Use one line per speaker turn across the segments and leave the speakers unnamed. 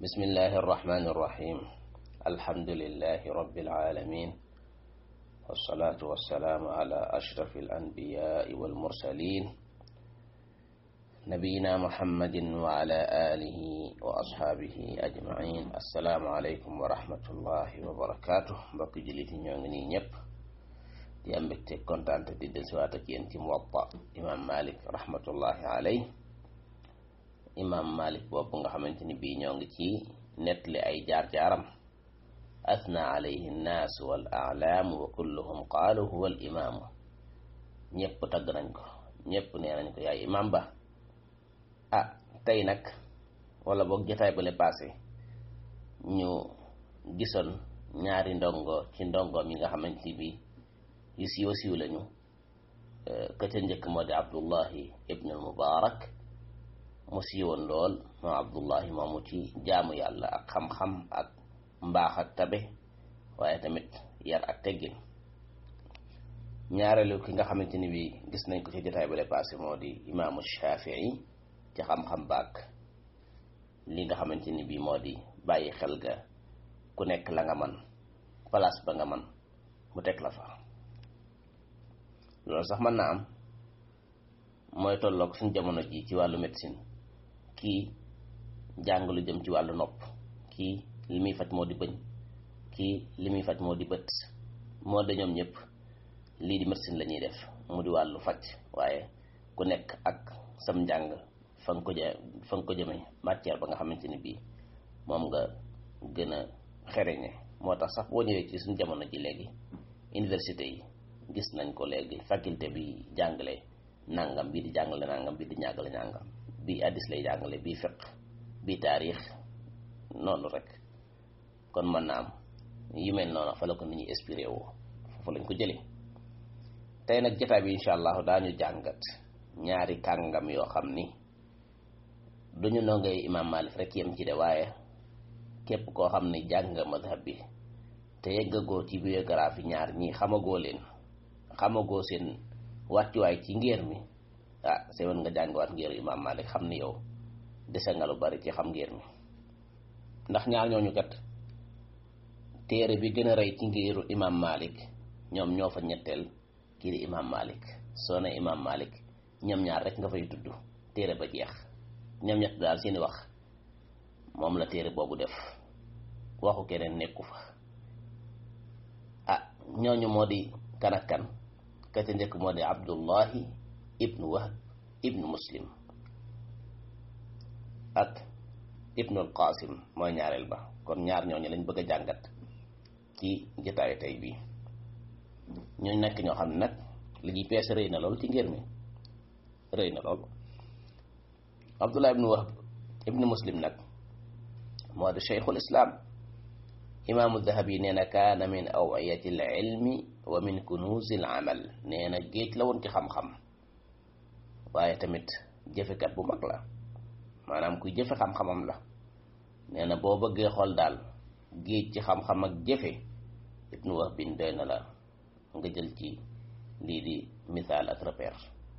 بسم الله الرحمن الرحيم الحمد لله رب العالمين والصلاة والسلام على أشرف الأنبياء والمرسلين نبينا محمد وعلى آله وأصحابه أجمعين السلام عليكم ورحمة الله وبركاته بقي جليتي ñongni ñep di am mbégte kontaan di dellusiwaat ak yéen ci Muwatta imam Malik rahmatullahi alayhi imam Malik boobu nga xamante ni bii ñoo ngi ci nettali ay jaar-jaaram asna alayhi nnaas wal a'laam wa kulluhum qaalu huwa al imaamu ñëpp tagg nañ ko ñëpp nee nañ ko yaay imam ba ah tey nag wala boog jotaay bale passé ñu gisoon ñaari ndongo ci ndongoom yi nga xamante ni bii yu siiwa siiw lañu ka ca njëkk moo di Abdullahi ibn al Mubarak mu siiwoon lool moom Abdullahi moomu ci jaamu yàlla ak xam-xam ak mbaax ak tabe waaye tamit yar ak teggin ñaareelu ki nga xamante ni bi gis nañ ko ci jotaay ba le passé moo di imaamu Shafii ci xam-xam baak li nga xamante ni bi moo di bàyyi xel ga ku nekk la nga man place ba nga man mu teg la fa loolu sax mën na am mooy tolloog suñ jamono ji ci wàllu médecine kii jàng lu jëm ci wàllu nopp kii li muy faj moo di bëñ kii li muy faj moo di bët moo de ñoom ñëpp lii di médecine la ñuy def mu di wàllu faj waaye ku nekk ak sam njàng fa nga ko jë fa nga ko jëme matière ba nga xamante ni bii moom nga gën a xereñe moo tax sax boo ñëwee ci suñ jamono ji léegi université yi gis nañ ko léegi faculté bi jàngale nangam bii di jàngale nangam bii di ñàggale nangam bii addis lay jàngale bii fiq bii taarix noonu rek kon mën na am yu mel noonu fa la ko nit ñi inspiré woo foofu lañ ko jëlee tey nag jotaay bi incha allahu daañu jàngat ñaari kàngam yoo xam ni duñu nongay imam Malik rek yem ci de waaye képp koo xam ni jàng nga madhab bi te yeggagoo ci biographie ñaar ñii xamagoo leen xamagoo seen wàccuwaay ci ngéer mi ah sewen nga jàngiwaat ngéeru imam Malik xam ni yow dese nga lu bari ci xam ngéer mi ndax ñaar ñooñu kat téere bi gën a rey ci ngéeru imam Malik ñoom ñoo fa ñetteel kii di imam Malik soo ne imam Malik ñoom ñaar rek nga fay tudd téere ba jeex ñoom ñett daal seeni wax moom la téere boobu def waxu keneen nekku fa ah ñooñu moo di kan ak kan ka ca njëkk moo di Abdullahi ibnu Wahb ibnu Muslim ak ibnu al-Qasim mooy ñaareel ba kon ñaar ñooñu lañ bëgg a jàngat ci jotaayu tey bii ñooñu nekk ñoo xam ne nag li ñuy peese rëy na lool ci ngir mi rëy na lool Abdullah ibnu Wahb ibnu Muslim nag moo di cheikhul islam imaamu dahabi nee na kaana min awiyati l ilmi wa min kunuuzi l amal nee na géej la woon ci xam-xam waaye tamit jëfekat bu mag la maanaam kuy jëfe xam-xamam la nee na boo bëggee xool daal géej ci xam-xam ak jëfe ibnu Wahb bin doy na la nga jël ci lii di misaal ak repère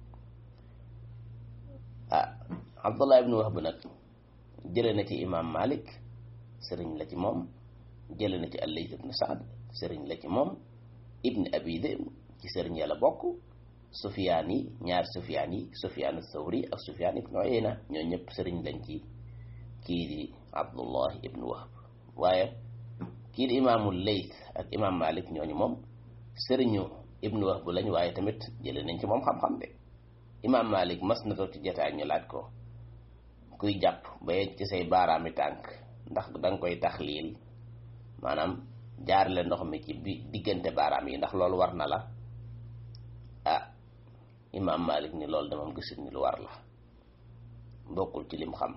ah abdullah ibnu Wahb nag jële na ci imam Malik sëriñ la ci moom jële na ci al-Layth ibn Sa'd sëriñ la ci moom ibn Abi Dhi'b ci sëriñ yàlla bokk Sufyaan yi ñaar Sufyaan yi Sufyaan ath-Thawri ak Sufyaan ibn Uyayna ñoo ñëpp sëriñ lañ ci kii di Abdullah ibn Wahb waaye kii di imaamu Layth ak imam Malik ñooñu moom sëriñu ibn Wahb lañ waaye tamit jële nañ ci moom xam-xam de imam Malik mas na toog ci jotaay ñu laaj ko kuy jàpp ba yegg ci say baaraami tànk ndax danga koy taxliil maanaam jaarale ndox mi ci bi diggante baaraam yi ndax loolu war na la ah imaam Malik ni loolu dama gisul ni lu war la bokkul ci lim xam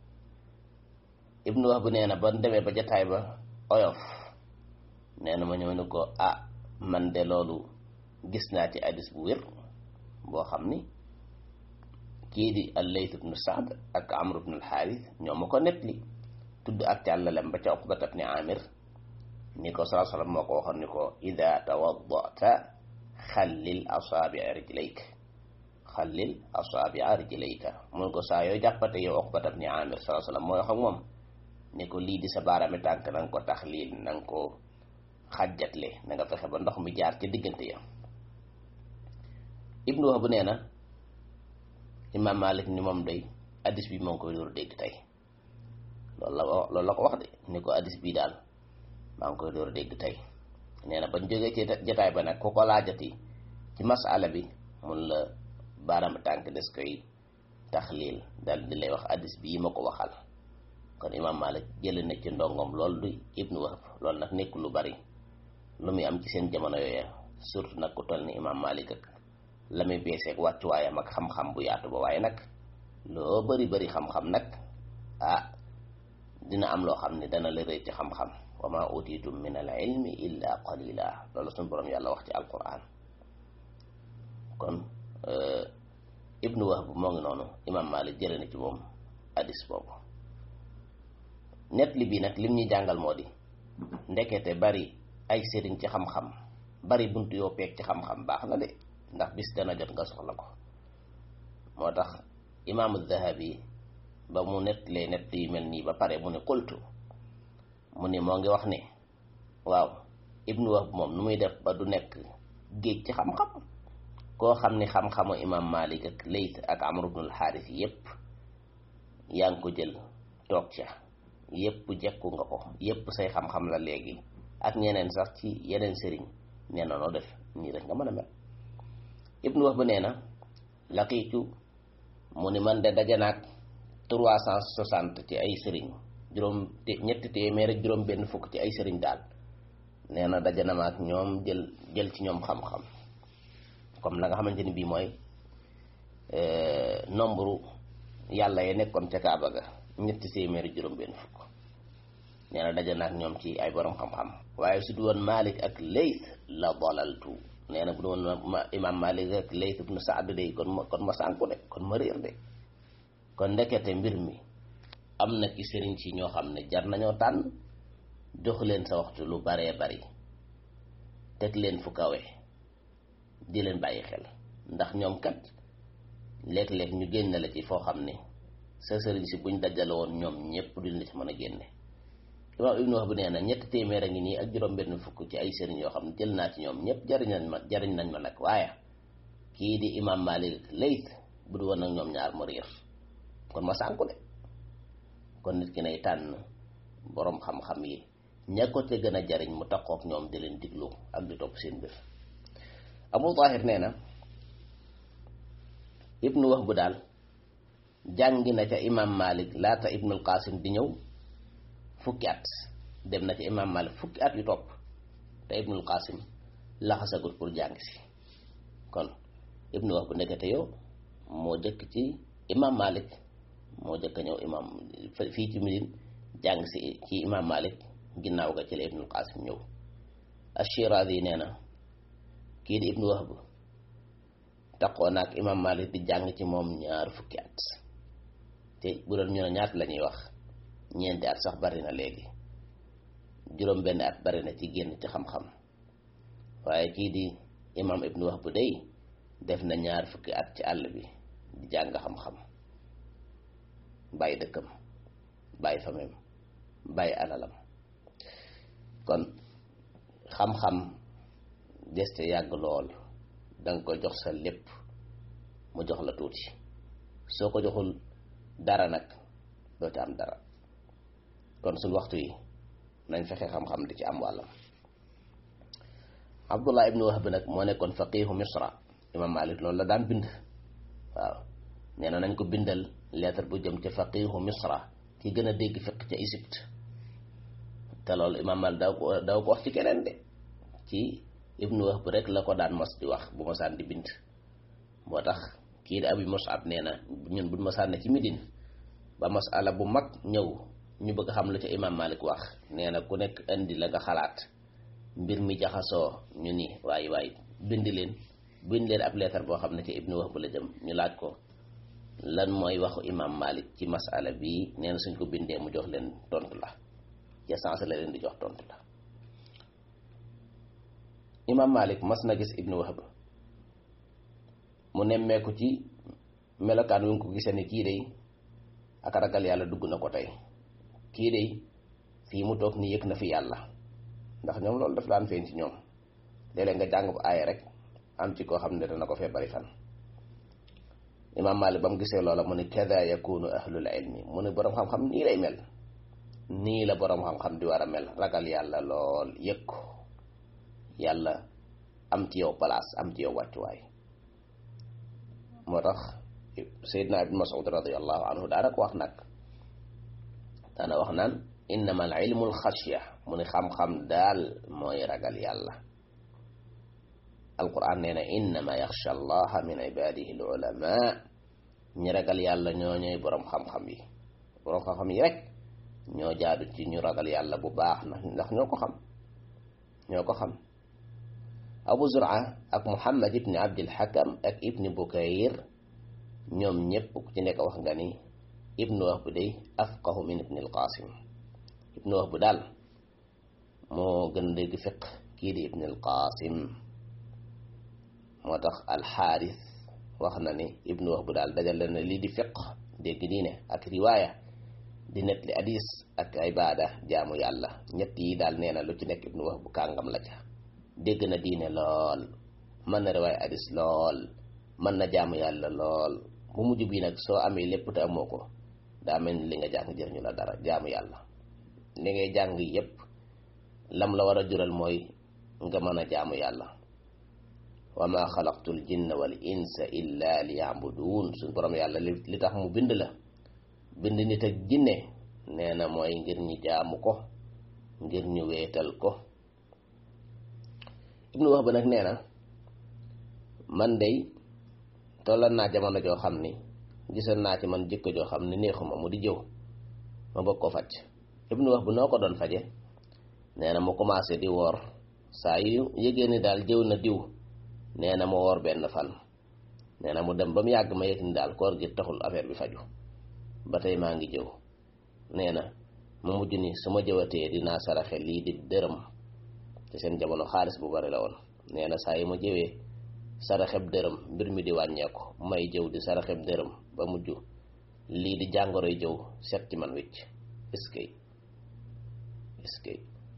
ibnu Wahb nee na ba demee ba jataay ba oyof nee na ma ñëw ni ko ah man de loolu gis naa ci hadis bu wér boo xam ni kii di al-Layth ibnu Sa'd ak Amr ibnu al-Harith ñoo ma ko nettali tudd ak càllalem ba ca Uqbat ibni Amir ni ko salaa sallam moo ko waxoon ni ko ida tawaddata xallil asaabi'a rijlayk xallil asaabi'a rijlayka mun ko saa yoo jàppate yow Uqbat ibni Amir salaa sallam mooy wax ak moom ne ko lii di sa baaraami tànk na nga ko taxliil na nga ko xàjjatle na nga fexe ba ndox mi jaar ca diggante ya ibnu Wahb nee na imaam Malik ni moom day addis bi moo ngi koy door dégg tey loolu la loolu la ko wax de ni ko addis bii daal maa ngi koy door dégg tey nee na bañ jógee ci jotaay ba nag ku ko laajati ci masala bi mun la baaraam tànk des koy taxliil dal di lay wax addis bii ma ko waxal kon imaam Malik jëlee na ci ndongom loolu du ibnu Wahb loolu nag nekk lu bari lu muy am ci seen jamono yooya surtout nag ku toll ni imaam Malik ak la muy beeseeg wàccuwaayam ak xam-xam bu yaatu ba waaye nag loo bari bari xam-xam nag ah dina am loo xam ne dana la rëy ci xam-xam wa ma utitum min al ilmi illa qalila loolu suñu borom yàlla wax ci alquran kon ibnu Wahb moo ngi noonu imaam Malik jëlee na ci moom hadis boobu net li bii nag lim ñuy jàngal moo di ndekete bari ay sëriñ ci xam-xam bari buntu yoo peeg ci xam-xam baax na de ndax bis dana jot nga soxla ko moo tax imaamu Dahabi ba mu nettalee nett yu mel nii ba pare mu ne qultu mu ne moo ngi wax ne waaw ibnu Wahb moom nu muy def ba du nekk géej ci xam-xam koo xam ne xam-xamu imaam Malik ak Layth ak Amr ibn al-Harith yépp yaa ngi ko jël toog ca yépp jekku nga ko yépp say xam-xam la léegi ak ñeneen sax ci yeneen sëriñ nee na noo def nii rek nga mën a mel ibnu Wahb nee na laqiitu mu ni man de daje naag trois cent soixante ci ay sëriñ juróom ñetti téeméer ak juróom benn fukk ci ay sëriñ daal nee na daje na ma ak ñoom jël jël ci ñoom xam-xam comme la nga xamante ni bii mooy nombre yàlla ya nekkoon ca Kaaba ga ñetti téeméer ak juróom benn fukk nee na daje na ak ñoom ci ay borom xam-xam waaye su du woon Malik ak Layth la dalaltu nee na bu doon imaam Malik ak Layth ibn Saad de kon ma kon ma sànku de kon ma réer de kon ndekete mbir mi am na ci sëriñ si ñoo xam ne jar nañoo tànn jox leen sa waxtu lu baree bari teg leen fu kawe di leen bàyyi xel ndax ñoom kat léeg-léeg ñu génne la ci foo xam ne sa sëriñ si buñ dajale woon ñoom ñëpp duñ la ci mën a génne imaam ibnu Wahb nee na ñetti téeméer a ngi nii ak juróom-benn fukk ci ay sëriñ yoo xam ne jël naa ci ñoom ñëpp jariñ nañ ma jariñ nañ ma nag waaye kii di imaam Malik ak Layth bu du woon ak ñoom ñaar ma réer kon ma sànku de kon nit ki nay tànn boroom xam-xam yi ña ko te gën a jariñ mu takkook ñoom di leen diglu ak di topp seen mbir Abu Tahir nee na ibnu Wahb daal jàngi na ca imaam Malik laata ibnul Qasim di ñëw fukki at dem na ca imaam Malik fukki at yu topp te ibnul Qasim laxasagut pour jàng si kon ibnu Wahb ndekete yow moo jëkk ci imaam Malik moo jëkk a ñëw imaam fii ci Medine jàng si ci imaam Malik ginnaaw ga ci la ibnul Qasim ñëw Ash-Shirazi nee na kii di ibnu Wahb taqoo naag imaam Malik di jàng ci moom ñaar fukki at te bu doon ñu ne ñaat la ñuy wax ñeenti at sax bari na léegi juróom benn at bari na ci génn ci xam-xam waaye kii di imaam ibnu Wahb day def na ñaar fukki at ci àll bi di jàng xam-xam bàyyi dëkkam bàyyi famem bàyyi alalam kon xam-xam deste yàgg lool danga ko jox sa lépp mu jox la tuuti soo ko joxul dara nag doo ci am dara kon suñ waxtu yi nañ fexe xam-xam di ci am wàllam abdullah ibnu wahb nag moo nekkoon faqihu misra imam malik loolu la daan bind waaw nee na nañ ko bindal lettre bu jëm ca faqihu misra ki gën a dégg fiq ca Égypte te loolu imam malik daw ko daw ko wax ci keneen de ci ibnu wahb rek la ko daan mos di wax bu mosaan di bind moo tax kii di abi musab nee na ñun buñ mosaan ne ci midin ba masala bu mag ñëw ñu bëgg xam lu ca imam malik wax nee na ku nekk indi la nga xalaat mbir mi jaxasoo ñu ni waay waay bind leen bind leen ab leetar boo xam ne ca ibnu wahb la jëm ñu laaj ko lan mooy waxu imam malik ci masala bii nee na suñ ko bindee mu jox leen tontu la ca sens la leen di jox tontu la imam malik mas na gis ibnu wahb mu nemmeeku ci melokaan wi nga ko gisee ni kii day ak ragal yàlla dugg na ko tey kii day fii mu toog ni yëg na fi yàlla ndax ñoom loolu daf daan feeñ ci ñoom léeg-léeg nga jàng bu aaya rek am ci koo xam ne dana ko fee bari fan imaam Maalik ba mu gisee loola mu ne kada yakunu ahlul ilmi mu ne boroom xam-xam nii lay mel nii la boroom xam-xam di war a mel ragal yàlla lool yëg ko yàlla am ci yow place am ci yow wàccuwaay moo tax Seydina Ibn Mas'ud radiallahu anhu daana ko wax nag daana wax naan innama al ilmu al xashya mu ne xam-xam daal mooy ragal yàlla alquran nee na innama yaxsha allaha min ibadihi al ulama ñi ragal yàlla ñoo ñooy boroom xam-xam yi boroom xam-xam yi rek ñoo jaadu ci ñu ragal yàlla bu baax na ndax ñoo ko xam ñoo ko xam abu zur'a ak muhammad ibni abdil hakam ak ibni bukayr ñoom ñépp ku ci nekk wax nga ni ibnu wahb day afqahu min ibni alqasim ibnu wahb daal moo gën dégg fiq kii di ibni alqasim moo tax alxaaris wax na ni ibnu wahb daal dajale na lii di fiq dégg diine ak riwaaya di net li hadis ak ibada jaamu yàlla ñett yi daal nee na lu ci nekk ibnu wahb kàngam la ca dégg na diine lool mën na riwaaya hadis lool mën na jaamu yàlla lool bu mujj bii nag soo amee lépp te amoo ko daa mel ni li nga jàng jëriñu la dara jaamu yàlla li ngay jàng yépp lam la war a jural mooy nga mën a jaamu yàlla wa ma xalaqtul jinna wal insa illa li yaabuduun suñ borom yàlla li tax mu bind la bind nit ak jinne nee na mooy ngir ñu jaamu ko ngir ñu weetal ko ibnu wax ba nag nee na man day tollan naa jamono joo xam ni gisoon naa ci man jikko joo xam ni neexuma mu di jëw ma bëgg ko faj ibnu wax bu noo ko doon faje nee na mu commencé di woor saa yu yëgee ni daal jëw na diw nee na mu woor benn fan nee na mu dem ba mu yàgg ma yëg ni daal koor gi taxul affaire bi faju ba tey maa ngi jëw nee na mu mujj ni su ma jëwatee dinaa saraxe lii di dërëm te seen jamono xaalis bu bari la woon nee na saa yi ma jëwee saraxeb dërëm mbir mi di wàññeeku may jëw di saraxeb dërëm ba mujj lii di jàngoroy jëw set ci man wicc iskay iskay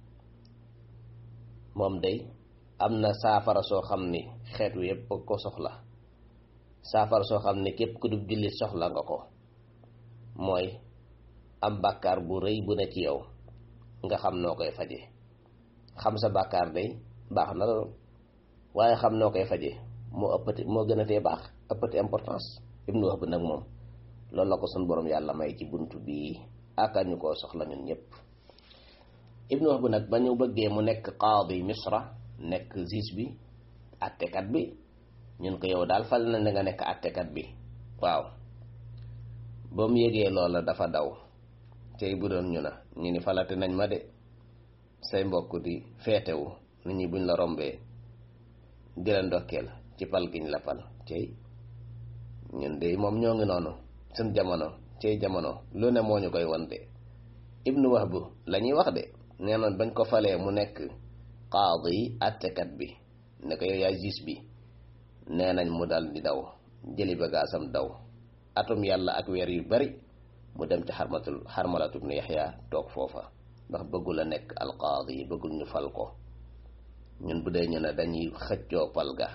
moom day am na saafara soo xam ni xeet wi yépp ko soxla saafara soo xam ni képp ku dub jullit soxla nga ko mooy am bàkkaar bu rëy bu ne ci yow nga xam noo koy faje xam sa bàkkaar day baax na loolu waaye xam noo koy faje moo ëppati moo gën a tee baax ëppati importance ibnu wax bi nag moom loolu la ko sun borom yàlla may ci bunt bii aka ñu koo soxla ñun ñëpp ibnu wax bi nag ba ñu bëggee mu nekk qaadi misra nekk juge bi attekat bi ñun ko yow daal fal na nga nekk attekat bi waaw ba mu yëgee loola dafa daw tey bu doon ñu na ñu ni falate nañ ma de say mbokk di feetewu nit ñi buñ la rombee di la ndokkeel ci pal giñ la pal cey ñun de moom ñoo ngi noonu seen jamono cey jamono lu ne moo ñu koy won de ibnu wahbu la ñuy wax de nee noon bañ ko falee mu nekk qaadi attekat bi ne ko yow yaay juge bi nee nañ mu dal di daw jëli bagaasam daw atum yàlla ak weer yu bari mu dem ci xarmatul xarmalatu ibnu yaxya toog foofa ndax bëggul a nekk alqaadi bëggul ñu fal ko ñun bu dee ñu ne dañuy xëccoo pal ga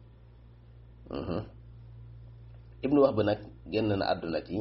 ibnu wax bi nag génn na àdduna ci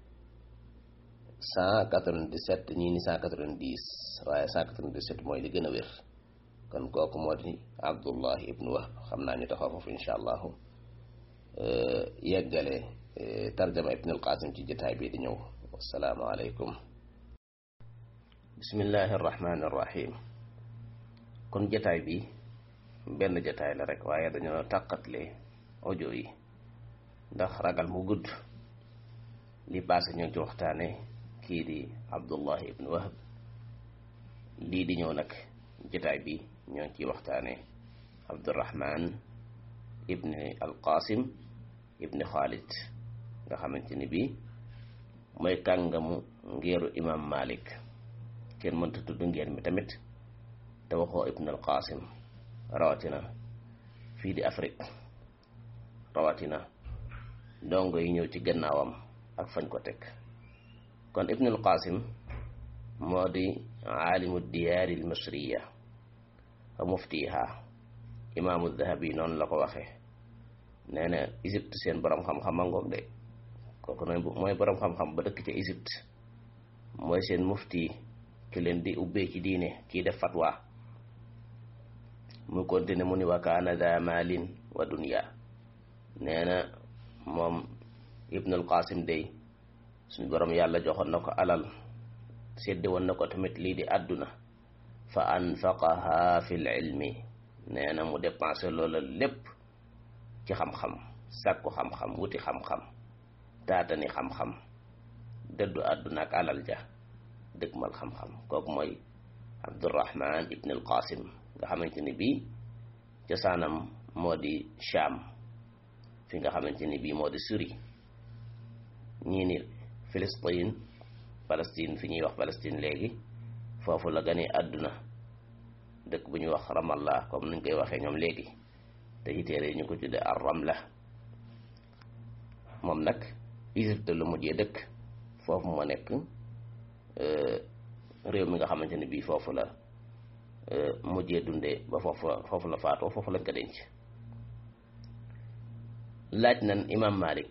cent quatre-vingt-dix-sept ñii ni cent quatre-vingt-dix waaye cent quatre-vingt-dix-sept mooy li gën a wér kon kooku moo di abdullahi ibnu wahb xam naa ñu taxaw foofu insha allahu yeggale tarjama ibn alqasim ci jotaay bii di ñëw wassalaamu aleykum bismillahi arrahmani irrahim kon jotaay bi benn jotaay la rek waaye dañoo tàqatle audio yi ndax ragal mu gudd li passé ñoo ci waxtaane kii di abdullahi ibn wahb lii di ñëw nag jotaay bi ñoo ci waxtaane abdurahman ibni alqasim ibni xaalid nga xamante ni bii mooy kàngamu ngeeru imam malik kenn mënta tudd ngeer mi tamit te waxoo ibn alqasim rawatina fii di afrique rawatina dongo yi ñëw ci gannaawam ak fañ ko teg kon ibn alqasim moo di aalimu diyaari al misriya wa muftiha imaamu dahabi noonu la ko waxee nee na Égypte seen borom xam-xam a ngoog de kooku noonu mooy borom xam-xam ba dëkk ca Égypte mooy seen mufti ki leen di ubbee ci diine kii def fatwa mu continue mu ni wa kaana da malin wa dunya nee na moom ibnul qasim day suñ borom yàlla joxoon na ko alal sédde woon na ko tamit lii di àdduna fa anfaqaha fi l ilmi nee na mu dépensé loola lépp ci xam-xam sàkku xam-xam wuti xam-xam taatani xam-xam dëddu àdduna ak alal ja dëgmal xam-xam kooku mooy abdurahman ibn al qasim nga xamante ni bii cosaanam moo di Cham fi nga xamante ni bii moo di Syrie ñii ni Palestine Palestine fi ñuy wax Palestine léegi foofu la gane àdduna dëkk bu ñuy wax Ramallah comme nuñ koy waxee ñoom léegi te ci téere ñu ko tudde ar Ramla moom nag Égypte la mujjee dëkk foofu moo nekk réew mi nga xamante ne bii foofu la mujjee dundee ba foofu foofu la faatoo foofu lañ ko denc laaj nan imam Malik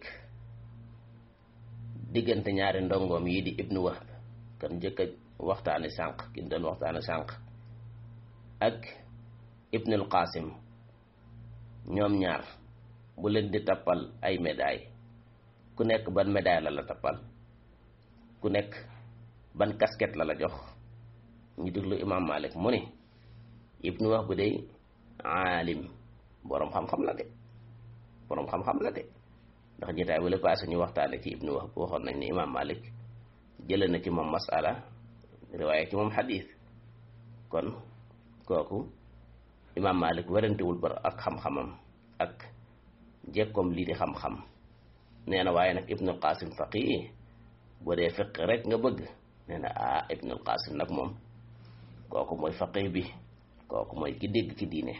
diggante ñaari ndongoom yi di ibnu Wahb kan njëkk a waxtaane sànq ki doon waxtaane sànq ak ibnul Qasim ñoom ñaar bu leen di tappal ay médaille ku nekk ban médaille la la tappal ku nekk ban casquette la la jox ñu déglu imam Malik mu ni ibnu Wahb bu dey aalim boroom xam-xam la de boroom xam-xam la de ndax jotaay bu la passé ñu waxtaane ci ibnu Wahb waxoon nañ ne imam Malik jële na ci moom masala riwaaye ci moom xadiis kon kooku imam Malik werantewul bar ak xam-xamam ak jekkoom lii di xam-xam nee na waaye nag ibnul Qasim faqih boo dee fiq rek nga bëgg nee na ah ibnul Qasim nag moom kooku mooy faqih bi kooku mooy ki dégg ci diine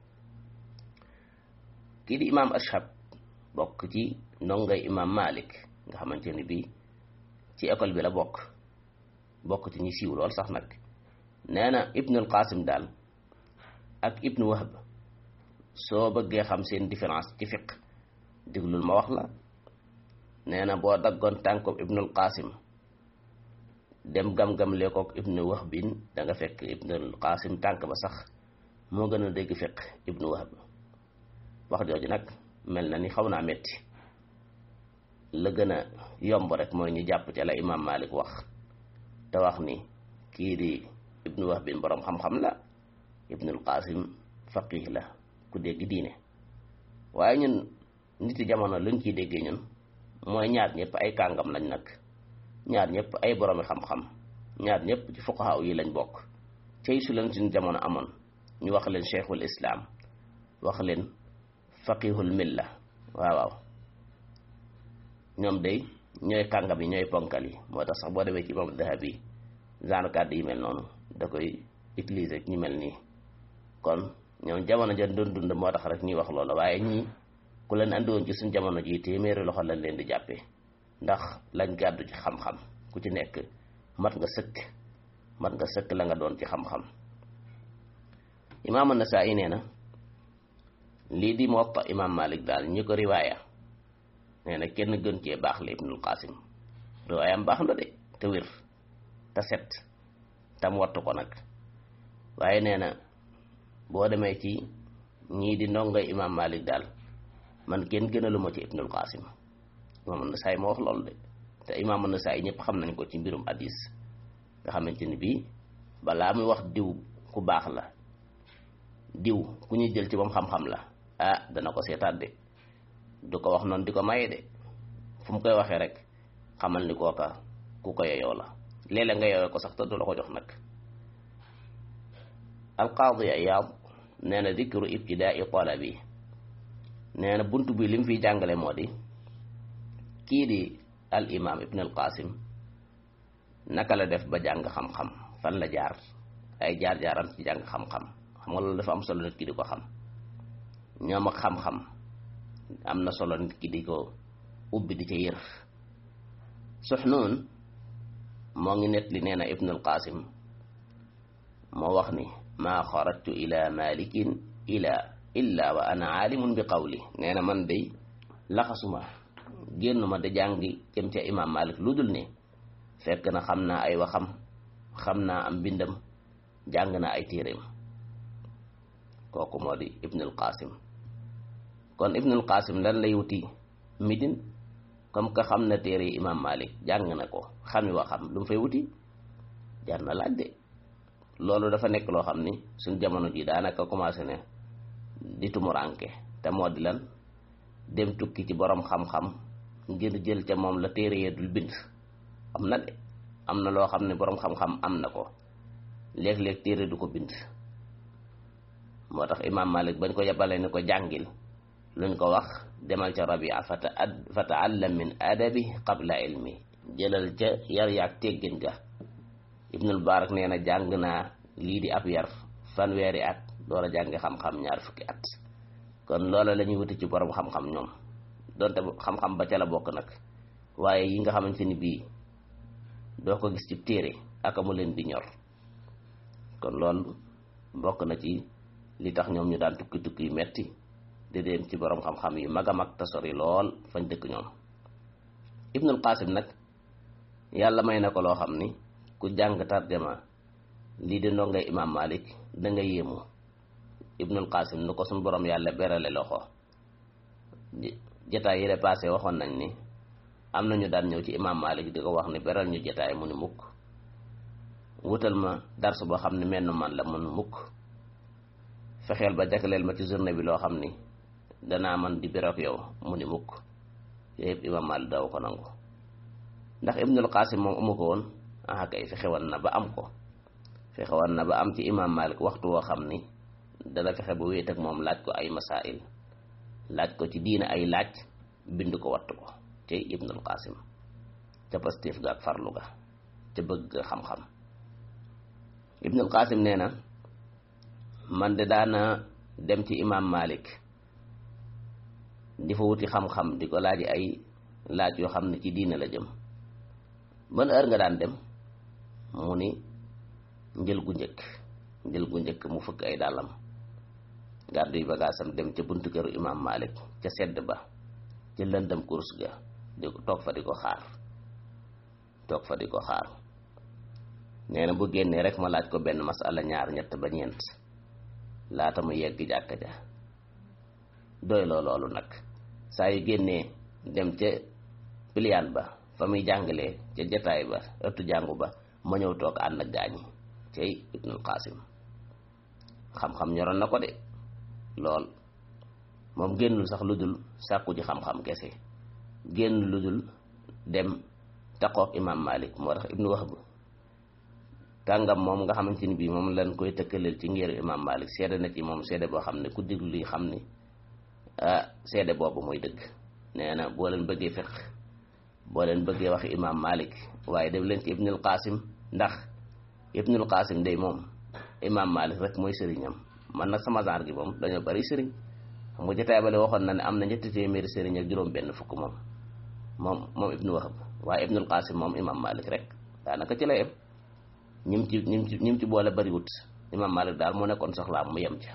kii di imam ashab bokk ci ndongay imam malik nga xamante ni bii ci école bi la bokk bokk ci ñi siiw lool sax nag nee na ibnul qasim daal ak ibnu wahb soo bëggee xam seen différence ci fiq diglul ma wax la nee na boo daggoon tànkob ibnul qasim dem gam-gam leekook ibnu wahbin da nga fekk ibnul qasim tànk ba sax moo gën a dégg fiq ibnu wahb wax jooju nag mel na ni xaw naa metti la gën a yomb rek mooy ñu jàpp ci la imam malik wax te wax ni kii di ibnu wahbin boroom xam-xam la ibnul qasim faqih la ku dégg diine waaye ñun niti jamono luñ ciy déggee ñun mooy ñaar ñëpp ay kàngam lañ nag ñaar ñëpp ay boroomi xam-xam ñaar ñëpp ci fuqahaa yi lañ bokk cey su leen suñ jamono amoon ñu wax leen cheikhul islam wax leen faqihul milla waaw waaw ñoom day ñooy kàngam yi ñooy ponkal yi moo tax sax boo demee ci imam dahabi genre kàddu yi mel noonu da koy utiliser ñu mel nii kon ñoom jamono ja doon dund moo tax rek ñuy wax loola waaye ñii ku leen andiwoon ci suñ jamono ji téeméeri loxo lañ leen di jàppee ndax lañ gàddu ci xam-xam ku ci nekk mat nga sëkk mat nga sëkk la nga doon ci xam-xam imaam an-Nasaa'i nee na lii di Muwatta imaam Malik daal ñi ko riwaaya nee na kenn gën cee baax la Ibnul Qasim riwaayam baax na de te wér te set tam wattu ko nag waaye nee na boo demee ci ñii di ndongoy imaam Malik daal man kenn gënaluma ci Ibnul Qasim imaam an-Nasaa'i moo wax loolu de te imaam an-Nasaa'i ñëpp xam nañ ko ci mbirum hadis nga xamante ni bii balaa muy wax diw ku baax la diw ku ñuy jël ci moom xam-xam la ah dana ko seetaat de du ko wax noonu di ko maye de fu mu koy waxee rek xamal ni kooka ku ko yeyoo la léeg-léeg nga yeyoo ko sax te du la ko jox nag alqaadi Iyaad nee na dikru ibtidaai talabi nee na bunt bi li mu fiy jàngale moo di kii di al imam ibn al qasim naka la def ba jàng xam-xam fan la jaar ay jaar-jaaram ci jàng xam-xam xam nga loolu dafa am solo nit ki di ko xam ñoom ak xam-xam am na solo nit ki di ko ubbi di ca yër Suxnuun moo ngi net li nee na ibnul qasim moo wax ni maa xarajtu ila malikin ila illa wa ana aalimun bi qawli nee na man day laxasuma génnuma da jàngi jëm ca imam malik lu dul ne fekk na xam naa ay waxam xam naa am mbindam jàng naa ay téeréem kooku moo di ibnul qasim kon ibnul qasim lan lay wuti midin comme que xam na téere yi imam malik jàng na ko xami waxam lu mu fay wuti jar na laaj de loolu dafa nekk loo xam ni suñ jamono ji daanaka commencé ne di tumuranke te moo di lan dem tukki ci borom xam-xam ngir jël ca moom la téere yee dul bind am na de am na loo xam ne borom xam-xam am na ko léeg-léeg téere du ko bind moo tax imam malik bañ ko yebale ni ko jàngil luñ ko wax demal ca rabia fata ad fa taallam min adabi qabla ilmi jëlal ca yar yaag teggin ga ibnul barak nee na jàng naa lii di ab yar fanweeri at door a jàngi xam-xam ñaar fukki at kon loola la ñuy wuti ci borom xam-xam ñoom donte xam-xam ba ca la bokk nag waaye yi nga xamante ni bii doo ko gis ci téere aka mu leen di ñor kon loolu bokk na ci li tax ñoom ñu daan tukki tukki yu metti di dem ci borom xam-xam yu mag a mag te sori lool fañ dëkk ñoom ibnul qasim nag yàlla may na ko loo xam ni ku jàng tarjama lii di ndongay imam malik da nga yéemu ibnul qasim nu ko suñ borom yàlla berale loxo jataay yi passé waxoon nañ ni am nañu daan ñëw ci imam malik di ko wax ni beral ñu jataay mu ni mukk wutal ma darsu boo xam ne menn man la mun mukk fexeel ba jagleel ma ci journée bi loo xam ni danaa man di biroog yow mu ni mukk yooyu yëpp imam malik daw ko nangu ndax ibnul qasim moom amu ko woon ah kay fexe woon na ba am ko fexe woon na ba am ci imam malik waxtu woo xam ni dana fexe ba wéet ak moom laaj ko ay masail laaj ko ci diina ay laaj bind ko wattu ko ci ibnul qasim ca pastéef ga ak farlu ga ca bëgg xam-xam ibnul qasim nee na man de daana dem ci imam malik di fa wuti xam-xam di ko laaj ay laaj yoo xam ne ci diina la jëm ban heure nga daan dem mu ni njël gu njëkk njël gu njëkk mu fëkk ay dàllam gàddu yi bagaasam dem ca buntu këru imam malik ca sedd ba ca lëndam course ga di ko toog fa di ko xaar toog fa di ko xaar nee na bu génnee rek ma laaj ko benn masala ñaar ñett ba ñeent laata mu yegg jàkka ja doy loo loolu nag saa yu génnee dem ca piliyaan ba fa muy jàngalee ca jataay ba ëttu jàngu ba ma ñëw toog ànd ak gaañi cay ibnul qasim xam-xam ñoroon na ko de lool moom génnul sax lu dul sàkku ji xam-xam kese génn lu dul dem taqoog imam malik moo tax ibnu wahb kàngam moom nga xamante ni bii moom lañ koy tëkkaleel ci ngeeru imam malik seede na ci moom seede boo xam ne ku déglu li xam ni ah seede boobu mooy dëgg nee na boo leen bëggee fiq boo leen bëggee wax imam malik waaye def leen ci ibnul qasim ndax ibnul qasim day moom imam malik rek mooy sëriñam man nag sama genre gi moom dañoo bari sëriñ xam nga jotaay bale waxoon na ne am na ñetti téeméeri sëriñ ak juróom benn fukk moom moom moom ibnu wahab waaye ibnul qasim moom imam malik rek daanaka ci la yem ñim ci ñim ci ñim ci boole bariwut imam malik daal moo nekkoon soxlaam mu yem ca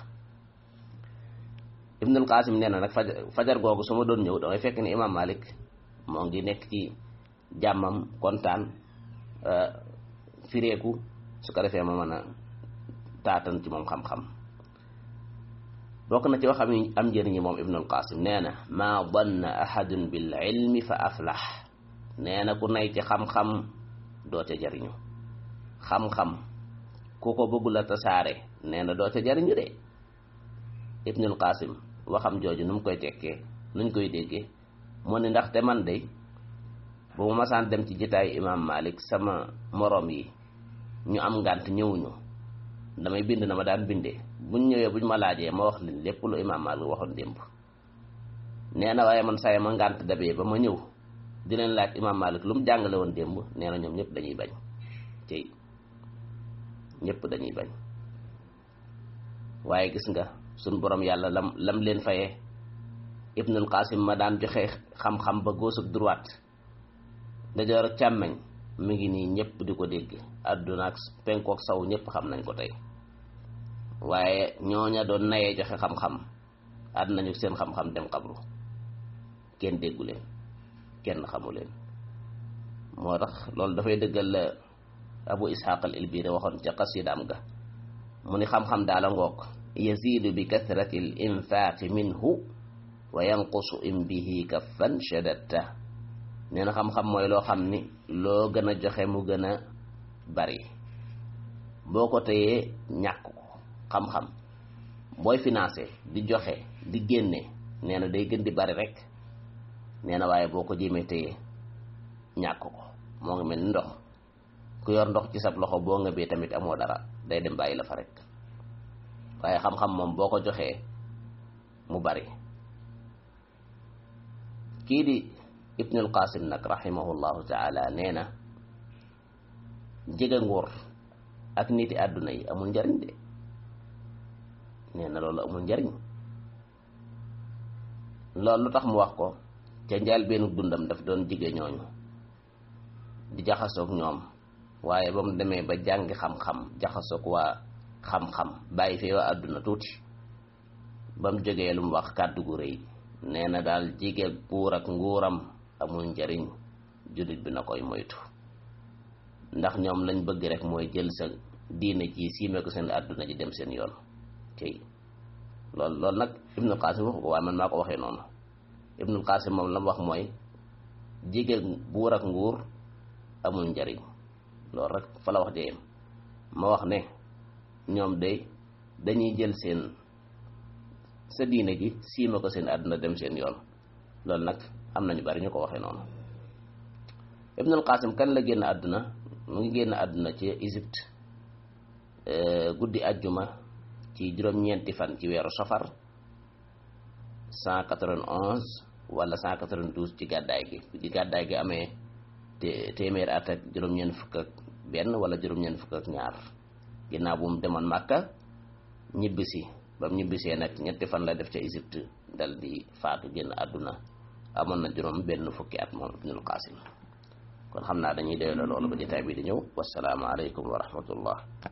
ibnul qasim nee na nag fajar fajar googu su ma doon ñëw damay fekk ni imam malik moo ngi nekk ci jàmmam kontaan fireeku su ko defee ma mën a taatan ci moom xam-xam bokk na ci waxam yi am njëriñi moom ibnul qasim nee na maa danna ahadun bil ilmi fa aflah nee na ku nay ci xam-xam doo ca jariñu xam-xam ku ko bëggul a tasaare nee na doo ca jariñu de ibnul qasim waxam jooju nu mu koy tekkee nuñ koy déggee mu ne ndaxte man de bu ma masaan dem ci jitaayu imam malik sama moroom yi ñu am ngànt ñëwuñu damay bind na ma daan bindee buñ ñëwee buñ ma laajee ma wax leen lépp lu imam malik waxoon démb nee na waaye man saye ma ngànt dabee ba ma ñëw di leen laaj imam malik lu mu jàngale woon démb nee na ñoom ñëpp dañuy bañ tey ñëpp dañuy bañ waaye gis nga suñ borom yàlla lam lam leen fayee ibnul qasim ma daan joxe xam-xam ba gauche ak droite ndajoor ak càmmeñ mi ngi nii ñëpp di ko dégg àdduna ak penkook saw ñëpp xam nañ ko tey waaye ñooña doon nayee joxe xam-xam àdd nañu seen xam-xam dem xabru kenn déggu leen kenn xamu leen moo tax loolu dafay dëggal la abu ishaq al ilbiri waxoon ca qasidaam ga mu ni xam-xam daala ngoog yazidu bi kathrati l infaaqi minhu wa yanqusu in bihi kaffan shadatta nee na xam-xam mooy loo xam ni loo gën a joxe mu gën a bari boo ko téyee ñàkk ko xam-xam booy financé di joxe di génne nee na day gën di bari rek nee na waaye boo ko jéemee téye ñàkk ko moo ngi mel ni ndox ku yor ndox ci sab loxo boo nga bee tamit amoo dara day dem bàyyi la fa rek waaye xam-xam moom boo ko joxee mu bari kii di ibnul qasim nag rahimahullahu taala nee na jege nguur ak niti àdduna yi amul njariñ de nee na loolu amul njariñ loolu lu tax mu wax ko ca njaal benn dundam daf doon jige ñooñu di jaxasoog ñoom waaye ba mu demee ba jàngi xam-xam jaxasoog waa xam-xam bàyyi fee waa àdduna tuuti ba mu jógee lu mu wax kàddu gu rëy nee na daal jige buur ak nguuram amul njariñ jullit bi na koy moytu ndax ñoom lañ bëgg rek mooy jël sa diine ji siime ko seen àdduna ji dem seen yoon tey loolu loolu nag ibnul qasim waxu ko waaye man maa ko waxee noonu ibnul qasim moom la mu wax mooy jige buur ak nguur amul njariñ loolu rek fa la wax dee ma wax ne ñoom day dañuy jël seen sa diine ji siima ko seen àdduna dem seen yoon loolu nag am nañu bari ñu ko waxee noonu ibnul qasim kan la génn àdduna mu ngi génn àdduna ci Égypte guddi àjjuma ci juróom-ñeenti fan ci weeru safar 191 wala 192 ci gàddaay gi ci gàddaay gi amee te téeméer at ak juróom-ñeent fukk ak benn wala juróom-ñeent fukk ak ñaar ginnaaw bu mu demoon Màkka ñibbisi ba mu ñibbisee nag ñetti fan la def ca Égypte dal di faatu génn àdduna amoon na juróom benn fukki at moom Ibnul Qasim kon xam naa dañuy doyla loolu ba jotaay bi di ñëw wasalaamu aleykum wa rahmatullah